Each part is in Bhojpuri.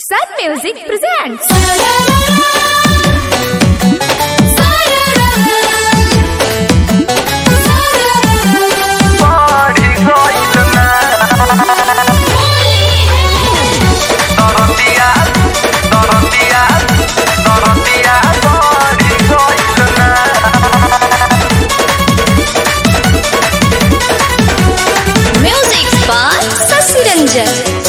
Sun Music presents. Party going tonight. Dorotea, Dorotea, Dorotea, party going tonight. Music by Sasi Ranjan.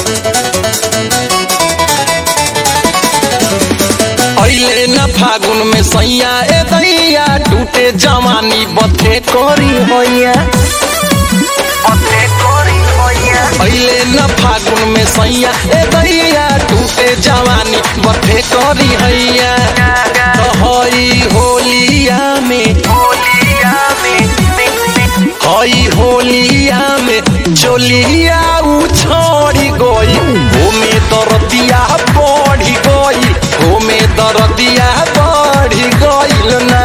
अइले न फागुन में सैया ए दैया टूटे जवानी बथे करी होइया Ote kori hoya, अइले न फागुन में सैया ए दैया टूटे जवानी बथे करी हैया तो हई होलिया में holiya mein, हई होलिया में चोलिया उछड़ी गई ओमे दरदिया बढ़ी गई ओमे दरदिया बढ़ी गईल ना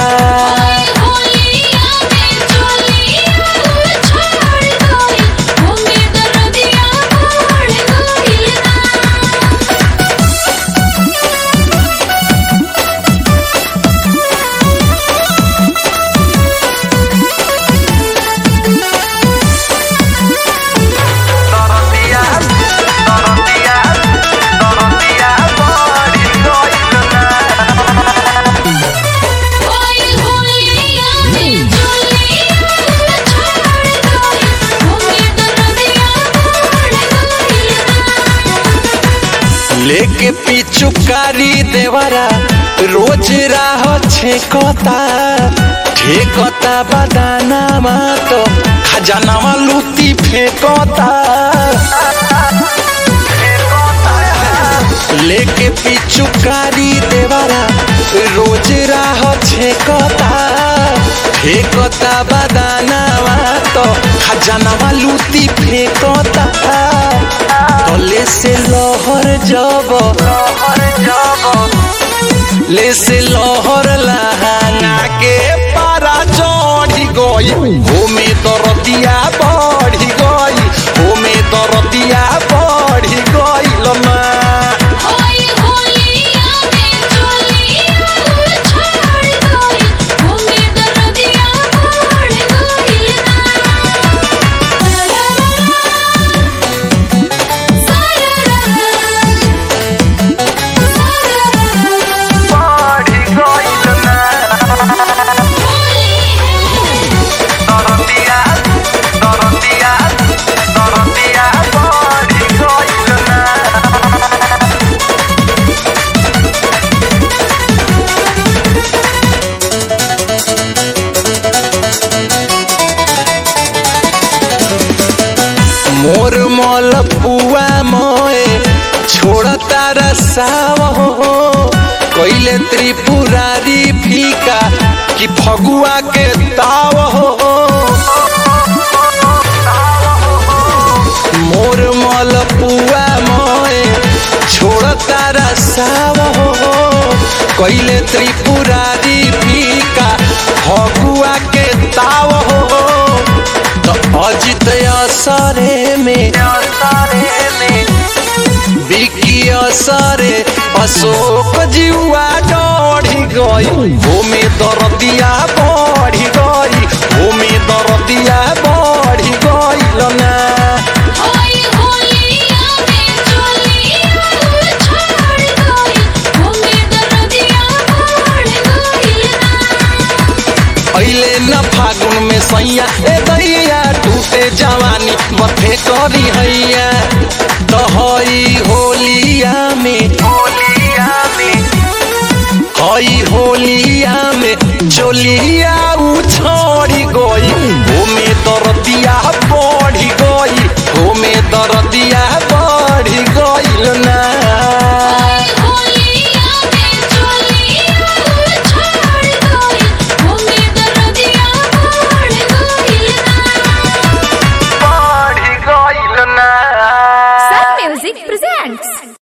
Dorotea, Dorotea, Dorotea, party going tonight. लेके पिचुकारी देवरा रोज राह छेकता ठेकता बदाना तो खजानावा लूटी फेंकता लेके पिचुकारी देवरा रोज राह छेकता फेंकता बदानावा तो खजानावा लूटी फेंकता तले से लहर जब ले से लहर लहाना के पारा चढ़ी गई ओमे दरदिया बढ़ी गई ओमे दरदिया बढ़ी गईल ना Party going tonight. Dorotea, Dorotea, Dorotea, party going tonight. मोर मल पुआ मोए छोड़ता रसाव हो कैले त्रिपुरारी फीका कि फगुआ के ताव हो मोर मल पुआ मोए छोड़ता रसाव हो कैले त्रिपुरारी फीका फगुआ के ताव हो तो अजित असरे में बिकी असरे अशोक जीवा डढ़ी गई ओमे दरदिया बढ़ी गई ओमे दरदिया बढ़ी गई ना अइले न फागुन में सैया ए दैया टूटे जवानी बथे करी हैया तो हई होलिया में हई होलिया में चोलिया उछड़ी गई ओमे दरदिया बढ़ी गई ओमे दरदिया बढ़ी गईल ना